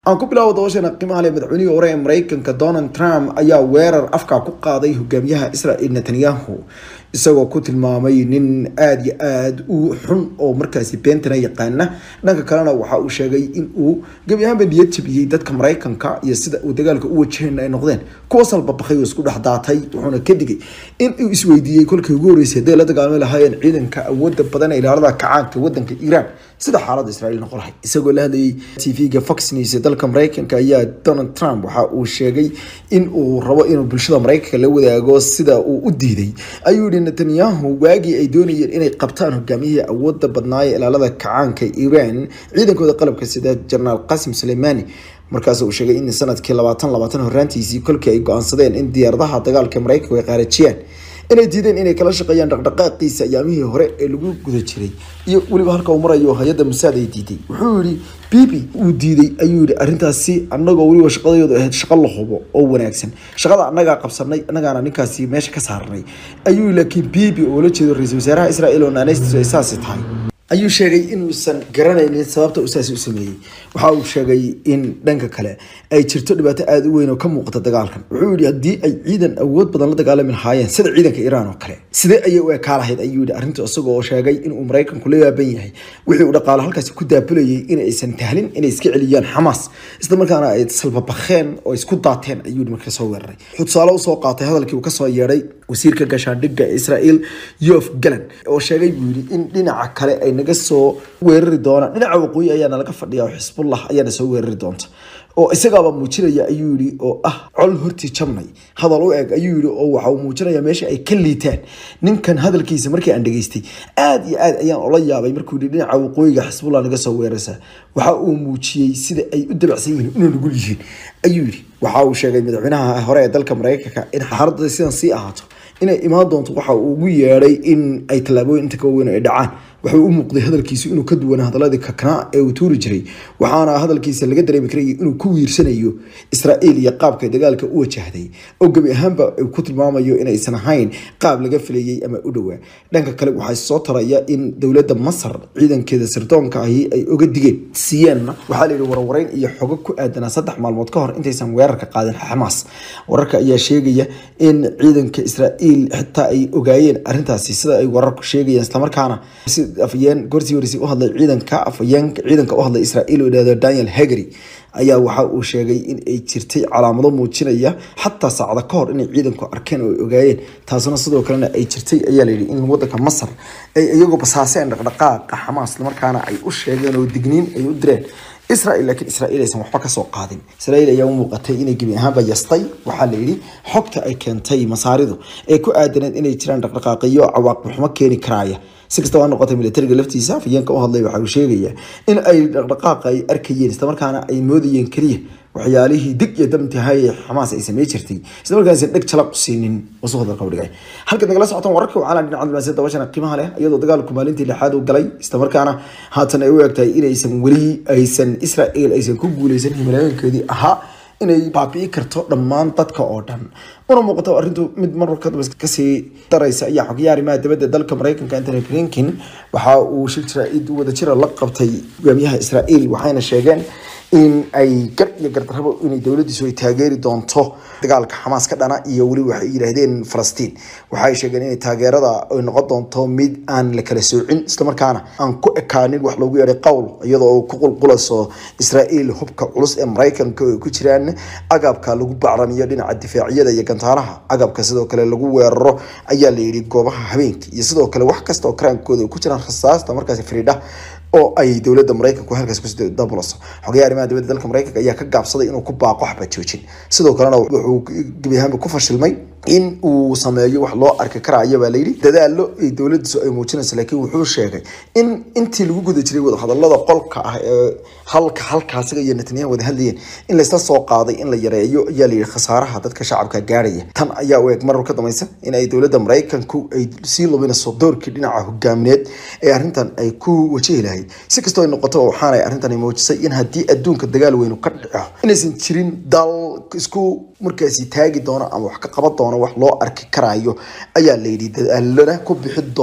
aan ku bilaabo dabashana qiimaha leh madaxweynihii hore ee mareykanka donald trump ayaa weerar afka ku qaaday hogaamiyaha israel netanyahu isagoo ku tilmaamay nin aada iyo aada u xun oo markaasi beentana yaqaana dhanka kalena waxa uu sheegay in uu gebi ahaanba niyad jabiyey dadka mareykanka iyo sida uu dagaalka u wajahayna ay noqdeen kuwa salbabakay oo isku dhex daatay wuxuuna ka digay in uu isweydiiyey kolkii ugu horreysay hadday la dagaalami lahaayeen ciidanka awooda badan ee ilaalada kacaanka wadanka iiraan sida xaaladda israel noqon lahay isagoo la hadlayay tv-ga fox news ee dalka mareykanka ayaa donald trump waxa uu sheegay in uu rabo inuu bulshada mareykanka la wadaago sida uu u diiday ayuu yihi netanyahu waagii ay doonayeen inay qabtaan hogaamiyihii awooda badnaaya ilaalada kacaanka iiraan ciidankooda qalabka sida jenaraal qasim suleimani markaas uu sheegay in sanadkii labaatan labaatan horaantiisii kolkii ay go-aansadeen in diyaaradaha dagaalka mareykanku ay qaarajiyaan inay diideen inay kala shaqeeyaan dhaqdhaqaaqiisa ayaamihii hore ee lagu guda jiray iyo weliba halka uu marayo hay-adda musaad ay diiday wuxuu yihi bibi uu diiday ayuu yihi arrintaasi annagoo weliba shaqadayoodu ahayd shaqo la hubo oo wanaagsan shaqada annagaa qabsanay annagaana ninkaasi meesha ka saarnay ayuu laakiin bibi oo la jeedo ra-iisul wasaaraha israel oo naanaystiisu ay saasi tahay ayuu sheegay inuusan garanaynin sababta uu saasi u sameeyey waxa uu sheegay in dhanka kale ay jirto dhibaato aada u weyn oo ka muuqata dagaalkan wuxuu yihi haddii ay ciidan awood badan la dagaalami lahaayeen sida ciidanka iiraan oo kale sidee ayay u ekaa lahayd ayuu yihi arrinta isagoo oo sheegay inuu maraykanku la yaaban yahay wixii uu dhaqaalo halkaasi ku daabulayay in aysan tahlin inay iska celiyaan xamaas isla markaana ay salbabakheen oo isku daateen ayuu yihi marka soo weeraray wuxuu tusaale usoo qaatay hadalkii uu kasoo yeedhay wasiirka gashaandhigga ee israel yof galan oo sheegay buu yihi in dhinaca kale ay naga soo weerari doonaan dhinaca waqooyi ayaana laga fadhiya oo xisbullah ayaana soo weerari doonta oo isagaaba muujinaya ayuu yihi oo ah col hortii jabnay hadal u eg ayuu yihi oo waxa uu muujinaya meesha ay ka liitaan ninkan hadalkiisa markii aan dhageystay aada iyo aad ayaan ola yaabay markuu yihi dhinaca waqooyiga xisbullah naga soo weerarsa waxa uu muujiyey sida ay u dabacsan yihiin inay nugul yihiin ayuu yihi waxa uu sheegay madaxweynaha hore ee dalka mareykanka in xaaladda sidan sii ahaato inay imaan doonto waxa uu ugu yeedhay in ay tallaabooyin inta ka waaweyn ay dhacaan wuxuu u muuqday hadalkiisu inuu ka duwana hadaladii kaknaa ee uu tuuri jiray waxaana hadalkiisa laga dareemi karayay inuu ku wiirsanayo israa'iil iyo qaabka dagaalka u wajahday oo gebi ahaanba uu ku tilmaamayo inaysan ahayn qaab laga filayay ama u dhowaa dhanka kale waxaa soo taraya in dowladda masar ciidankeeda sirdoonka ahi ay oga digeen siiyeenna waxaa la yidhi warwareyn iyo xogo ku aadanaa saddex maalmood ka hor intaysan weerarka qaadin xamaas wararka ayaa sheegaya in ciidanka israa'iil xitaa ay ogaayeen arrintaasi sida ay wararku sheegayaan islamarkaana afayeen gorsii horeysay u hadlay ciidanka afayeen ciidanka u hadlay israa'iil oo yidhahdo daniel hagary ayaa waxa uu sheegay in ay jirtay calaamado muujinaya xataa saacada ka hor inay ciidanku arkeen oo ay ogaayeen taasuna sidoo kalena ay jirtay ayaa layidhi in wadanka masar ay iyagoo basaaseen dhaqdhaqaaqa xamaas markaana ay u sheegeen oo digniin ay u direen israel laakiin israel aysan waxba kasoo qaadin israel ayaa u muuqatay inay gebi ahaanba yastay waxaa la yidhi xogta ay keentay masaaridu ee ku aadaneed inay jiraan dhaqdhaqaaqiyo cawaaqib xumo keeni karaaya si kastaba ha noqotay militariga laftiisa afayeenka u hadlay waxa uu sheegaya in ay dhaqdhaqaaqa ay arkayeen islamarkaana ay moodayeen keliya waxyaalihii dig iyo damtahay ee xamaas ay samey jirtay isla markaas dheg jalaq siinin wasuqda qawdhigay halkaad nagala socotaan wararka waxaa dhinaca dibaasyada dabashana qiimaha leh iyadoo dagaalku maalintii lixaad u galay isla markaana haatan ay u egtahay inaysan weli aysan israel aysan ku guuleysan himilooyinkeedii ahaa inay baabi'i karto dhammaan dadka oo dhan una muuqato arrintu mid marka kasii daraysa ayaa xogayaha arrimaha dibadda dalka mareykanka antony blinken waxa uu shir jaraa'id wadajira la qabtay hogaamiyaha israel waxayna sheegeen in ay gar iyo gardarrabo inay dowladiisu ay taageeri doonto dagaalka xamaas ka dhana iyo weli waxay yidhaahdeen falastiin waxay sheegeen inay taageerada ay noqon doonto mid aan la kala soocin islamarkaana aan ku ekaanin wax loogu yeedhay qowl iyadoo ku qulqulayso israa'iil hubka culus ee maraykanka ay ku jiraan agabka lagu bacramiyo dhinaca difaacyada iyo gantaalaha agabka sidoo kale lagu weeraro ayaa la yidhi goobaha habeenka iyo sidoo kale wax kasta oo karaankooda ay ku jiraan rasaasta markaasi fariidha oo ay dowladda maraykanku halkaas ku dabulayso xogayaha arrimaha dibadda dalka maraykanka ayaa ka gaabsaday inuu ku baaqo waxba joojin sidoo kalena wuxuu gebi ahaanba ku fashilmay in uu sameeyo wax loo arki karaayo baa layidhi dadaalo ay dowladiisu ay muujinayso laakiin wuxuu sheegay in intii lagu guda jiray wadahadalada qolka ah ee halka halkaasiga iyo netanyahu wada hadlayeen in laysla soo qaaday in la yareeyo ayaa layidhi khasaaraha dadka shacabka gaarhaya tan ayaa u eg marar ka dambaysa in ay dowladda maraykanku ay sii lubinayso doorkii dhinaca hogaamineed ee arrintan ay ku wajihi lahayd si kastoo ay noqoto waxaanay arrintan muujisay in haddii adduunka dagaal weynu ka dhico inaysan jirin dal isku markaasi taagi doona ama wax ka qaban doona wax loo arki karaayo ayaa layidhi dadaalana ku bixi doona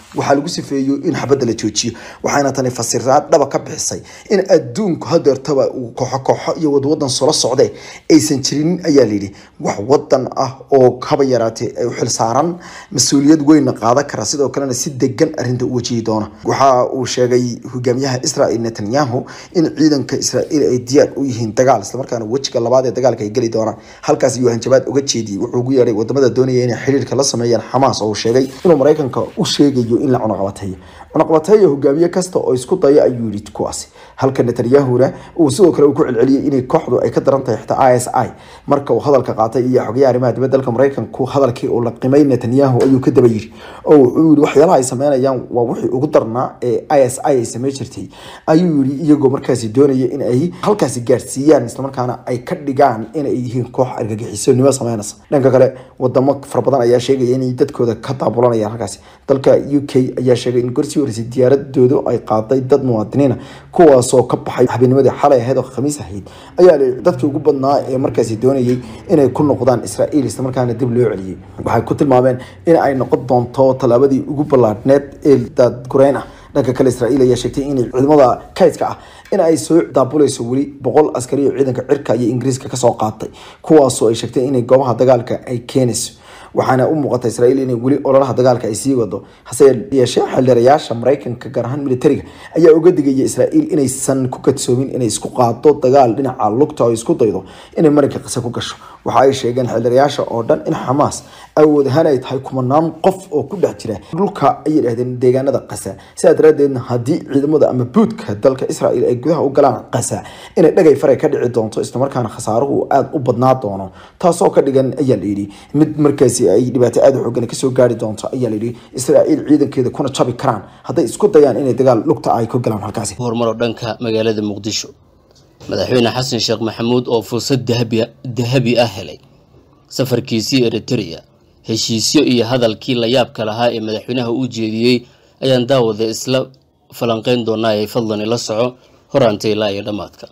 waxaa lagu sifeeyo in xabadda la joojiyo waxayna tani fasiraad dhaba ka bixisay in adduunku hadeertaba uu kooxo kooxo iyo wadwadan solo socde aysan jirin ayaa layidhi wax wadan ah oo haba yaraatee ay u xilsaaran mas-uuliyad weynna qaadan kara sidoo kalena si degan arrinta u wajihi doona waxa uu sheegay hogaamiyaha israel netanyahu in ciidanka israel ay diyaar u yihiin dagaal islamarkaana wejiga labaad ee dagaalka ay geli doonaan halkaas ayuu hanjabaad uga jeediyey wuxuu ugu yeedhay wadamada doonaya inay xiriirka la sameeyaan xamaas oo uu sheegay inuu maraykanka u sheegayo in la cunaqabateeyo cunaqabateeyo hogaamiye kasta oo isku daya ayuu yidhi kuwaasi halka netanyahuna uu sidoo kale uu ku celceliyey inay kooxdu ay ka daran tahay xitaa i s i marka uu hadalka qaatay iyo xogayaha arrimaha dibadda dalka maraykanku hadalkii uu la qimay netanyahu ayuu ka daba yiri oo wuxuu yidhi waxyaalaha ay sameynayaan waa wixii ugu darnaa ee i s i ay samey jirtay ayuu yidhi iyagoo markaasi doonaya in ay halkaasi gaarsiiyaan islamarkaana ay ka dhigaan inay yihiin koox argagixisonimo sameynaysa dhanka kale wadamo fara badan ayaa sheegaya inay dadkooda ka daabulanayaan halkaasi dalka u k ayaa sheegay in gorsii horeysay diyaaradoodu ay qaaday dad muwaadiniina kuwaasoo ka baxay habeennimadii xalay ahayd oo khamiis ahayd ayaa dadkii ugu badnaa ee markaasi doonayay inay ku noqdaan israa'iil islamarkaana dib loo celiyey waxay ku tilmaameen in ay noqon doonto tallaabadii ugu ballaadhneed ee daadgureyn ah dhanka kale israa'iil ayaa sheegtay inay ciidamada kaydka ah in ay soo daabulayso weli boqol askari oo ciidanka cirka iyo ingiriiska kasoo qaatay kuwaasoo ay sheegtay inay goobaha dagaalka ay keenayso waxaana u muuqata israa'iil inay weli ololaha dagaalka ay sii wado hase yeeshee xildhirayaasha maraykanka gaar ahaan militariga ayaa uga digaya israa'iil inaysan ku kadsoomin inay isku qaado dagaal dhinaca lugta oo isku daydo inay marinka qise ku gasho waxa ay sheegeen xildhirayaasha oo dhan in xamaas awood ahaan ay tahay kumanaan qof oo ku dhex jira dhulka ayay dhahdeen deegaanada qasa sidaa daraadeedna haddii ciidamada ama buudka dalka israa'iil ay gudaha u galaan qasa inay dhagay faray ka dhici doonto islamarkaana khasaaruhu aada u badnaa doono taasoo ka dhigan ayaa la yidhi mid markaasi ay dhibaato aada u xoogan kasoo gaari doonto ayaa la yidhi israa'iil ciidankeeda kuna jabi karaan hadday isku dayaan inay dagaal lugta ay ku galaan halkaasi horumar oo dhanka magaalada muqdisho madaxweyne xasan sheekh maxamuud oo fursad dahabi ah helay safarkiisii eritrea heshiisyo iyo hadalkii la yaabka lahaa ee madaxweynaha u jeediyey ayaan daawada isla falanqeyn doonaa ee fadlan ila soco horaanta ilaa iyo dhammaadka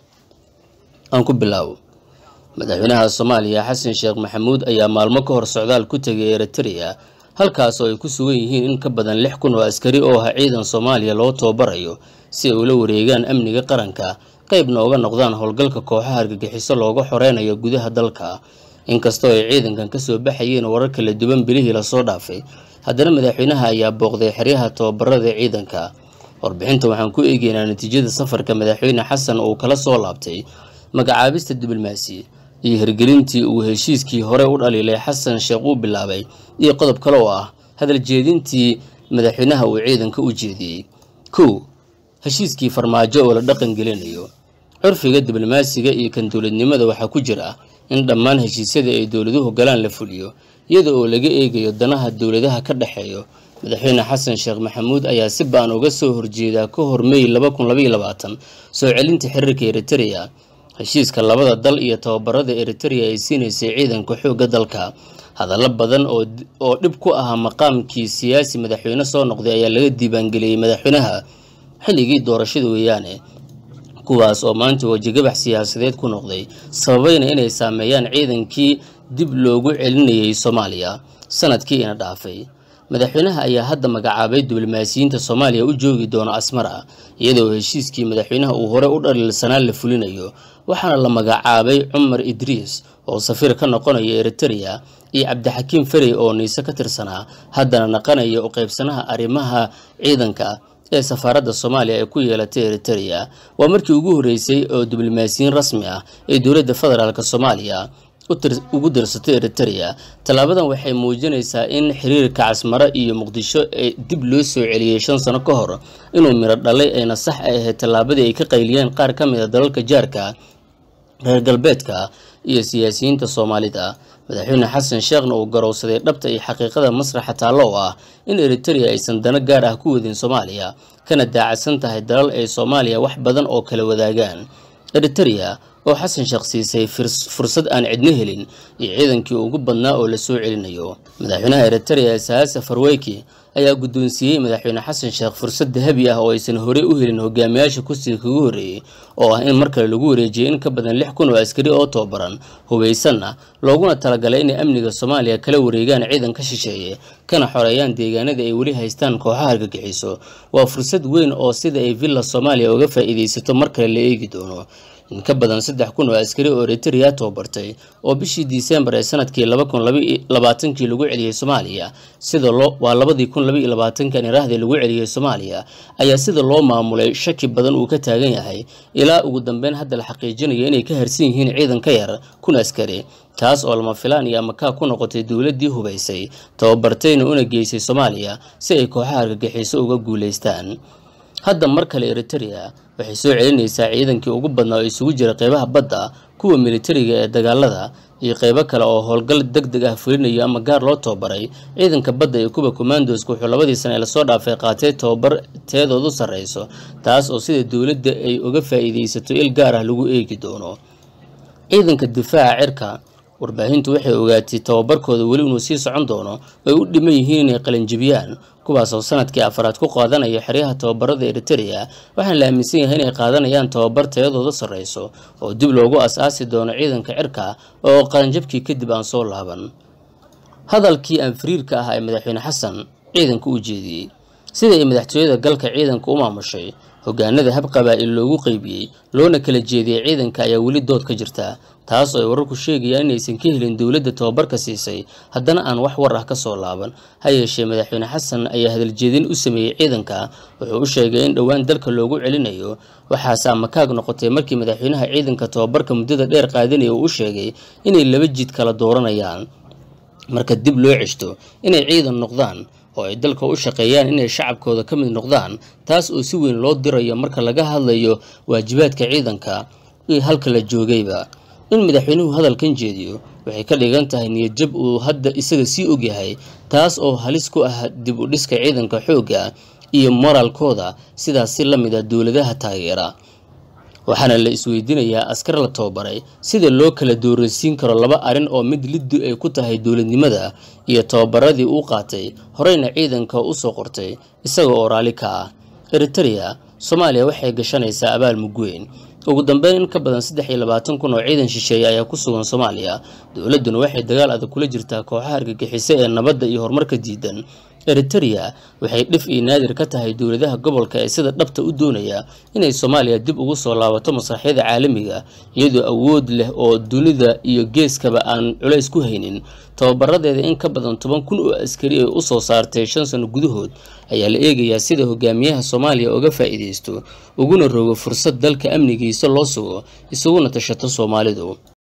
aan ku bilaabo madaxweynaha soomaaliya xasan sheekh maxamuud ayaa maalmo ka hor socdaal ku tegay eritrea halkaas oo ay ku sugan yihiin in ka badan lix kun oo askari oo ah ciidan soomaaliya loo tababarayo si ay ula wareegaan amniga qaranka qaybna uga noqdaan howlgalka kooxaha argagixiso looga xoreynayo gudaha dalka inkastoo ay ciidankan kasoo baxayeen warar kala duwan bilihii lasoo dhaafay haddana madaxweynaha ayaa booqday xeryaha tababarada ciidanka warbixinta waxaan ku eegeynaa natiijada safarka madaxweyne xasan uu kala soo laabtay magacaabista diblomaasi iyo hirgelintii uu heshiiskii hore u dhaliilay xasan sheekh uu bilaabay iyo qodob kale oo ah hadal jeedintii madaxweynaha uu ciidanka u jeediyey kow heshiiskii farmaajo oo la dhaqan gelinayo curfiga diblomaasiga iyo kan dowladnimada waxaa ku jira in dhammaan heshiisyada ay dowladuhu galaan la fuliyo iyada oo laga eegayo danaha dowladaha ka dhexeeyo madaxweyne xasan sheekh maxamuud ayaa si baan uga soo horjeedaa ka hor mey soo celinta xiriirka eritrea heshiiska labada dal iyo tababarada eritrea ay siinaysay ciidanka xoogga dalka hadallo badan oo dhib ku ahaa maqaamkii siyaasi madaxweyne soo noqday ayaa laga diiwaangeliyey madaxweynaha xilligii doorashada weeyaane kuwaas oo maanta wajigabax siyaasadeed ku noqday sababayna inay saameeyaan ciidankii dib loogu celinayay soomaaliya sanadkii ina dhaafay madaxweynaha ayaa hadda magacaabay diblomaasiyiinta soomaaliya u joogi doona asmara iyadoo heshiiskii madaxweynaha uu hore u dhaliilsanaa la fulinayo waxaana la magacaabay cumar idriis oo safiir ka noqonaya eritrea iyo cabdixakiim ferey oo niise ka tirsanaa haddana naqanaya u qaybsanaha arrimaha ciidanka ee safaaradda soomaaliya ay ku yeelatay eritrea waa markii ugu horreysay oo diblomaasiyiin rasmi ah ee dowladda federaalk soomaaliya ugu dirsatay eritrea tallaabadan waxay muujinaysaa in xiriirka casmaro iyo muqdisho ee dib loo soo celiyey shan sano ka hor inuu miro dhalay ayna sax ay ahayd tallaabadii ay ka qayliyeen qaar ka mid a dalalka jaarka reer galbeedka iyo siyaasiyiinta soomaalida madaxweyne xasan sheekhna uu garowsaday dhabta iyo xaqiiqada masraxa taallo oo ah in eritrea aysan dano gaar ah ku wadin soomaaliya kana daacadsan tahay dalal ay soomaaliya wax badan oo kala wadaagaan eritrea oo xasan sheekh siisay fursad aan cidno helin iyo ciidankii ugu badnaa oo la soo celinayo madaxweynaha eritrea saasa farweyki ayaa guddoonsiiyey madaxweyne xasan sheekh fursad dahabi ah oo aysan horey u helin hogaamiyaasha kursiga kaga horreeyey oo ah in mar kale lagu wareejiyay in ka badan lix kun oo askari oo tababaran hubaysanna looguna talagalay inay amniga soomaaliya kala wareegaan ciidan ka shisheeye kana xoreeyaan deegaanada ay weli haystaan kooxaha argagixiso waa fursad weyn oo sida ay villa soomaaliya uga faa'iidaysato mar kale la eegi doono in ka badan saddex kun oo askari oo eritrea tababartay oo bishii disembar ee sanadkii laba kun labaatankii lagu celiyey soomaaliya sida loo waa labadii kun labaiyo labaatankan iraahda lagu celiyey soomaaliya ayaa sida loo maamulay shaki badan uu ka taagan yahay ilaa ugu dambeyn hadda la xaqiijinayo inay ka harsan yihiin ciidan ka yar kun askari taas oo lama filaan iyo amakaa ku noqotay dowladdii hubaysay tababartayna una geysay soomaaliya si ay kooxaha argagixiso uga guulaystaan hadda mar kale eritrea waxay soo celinaysaa ciidankii ugu badnaa oo isugu jira qeybaha badda kuwa militariga ee dagaalada iyo qeybo kale oo howlgal deg deg ah fulinayo ama gaar loo tababaray ciidanka badda iyo kuwa commandoska wuxuu labadii sane ee lasoo dhaafay qaatay tababar teedoodu sarreyso taas oo sida dowladda ay uga faa'iidaysato il gaar ah lagu eegi doono ciidanka difaaca cirka warbaahintu waxay ogaatay tababarkooda weli inuu sii socon doono ay u dhiman yihiin inay qalinjibiyaan kuwaas oo sanadkii afaraad ku qaadanaya xeryaha tababarada eritrea waxaana la aaminsan yahay inay qaadanayaan tababar tayadooda sarreyso oo dib loogu as-aasi doono ciidanka cirka oo qalinjabkii kadib aan soo laaban hadalkii aan fariirka ah ee madaxweyne xasan ciidanka u jeediyey sida ay madaxtooyada galka ciidanka u maamushay hogaanada hab qabaa-il loogu qeybiyey loona kala jeediyey ciidanka ayaa weli dood ka jirta taas oo ay wararku sheegayaan inaysan ka helin dowladda tababarka siisay haddana aan wax war ah ka soo laaban ha yeeshee madaxweyne xasan ayaa hadaljeedin u sameeyey ciidanka wuxuu u sheegay in dhowaan dalka loogu celinayo waxaase amakaag noqotay markii madaxweynaha ciidanka tababarka muddada dheer qaadanaya uu u sheegay inay laba jid kala dooranayaan marka dib loo ceshto inay ciidan noqdaan oo ay dalka u shaqeeyaan inay shacabkooda ka mid noqdaan taas oo si weyn loo dirayo marka laga hadlayo waajibaadka ciidanka iyo halka la joogayba in madaxweynuhu hadalkan jeediyo waxay ka dhigan tahay niyadjab uu hadda isaga sii ogyahay taas oo halis ku ah dib u dhiska ciidanka xoogga iyo moraalkooda sidaas si la mid a dowladaha taageera waxaana la isweydiinayaa askar la tababaray sida loo kala dooransiin karo laba arrin oo mid liddu ay ku tahay dowladnimada iyo tababaradii uu qaatay horeyna ciidanka u soo qortay isaga oo raalli ka ah eritrea soomaaliya waxay gashanaysaa abaal mugweyn ugu dambeyn in ka badan saddex iyo labaatan kun oo ciidan shisheeye ayaa ku sugan soomaaliya dowladduna waxay dagaal adag kula jirtaa kooxaha argagixiso ee nabadda iyo horumarka diidan eritrea waxay dhif iyo naadir ka tahay dowladaha gobolka ee sida dhabta u doonaya inay soomaaliya dib ugu soo laabato masraxyada caalamiga iyadoo awood leh oo dunida iyo geeskaba aan culays ku haynin tababaradeeda in ka badan toban kun oo askari ay u soo saartay shan sano gudahood ayaa la eegayaa sida hogaamiyaha soomaaliya uga faa'iidaysto uguna rogo fursad dalka amnigiisa loo sugo isaguna tashato soomaalidu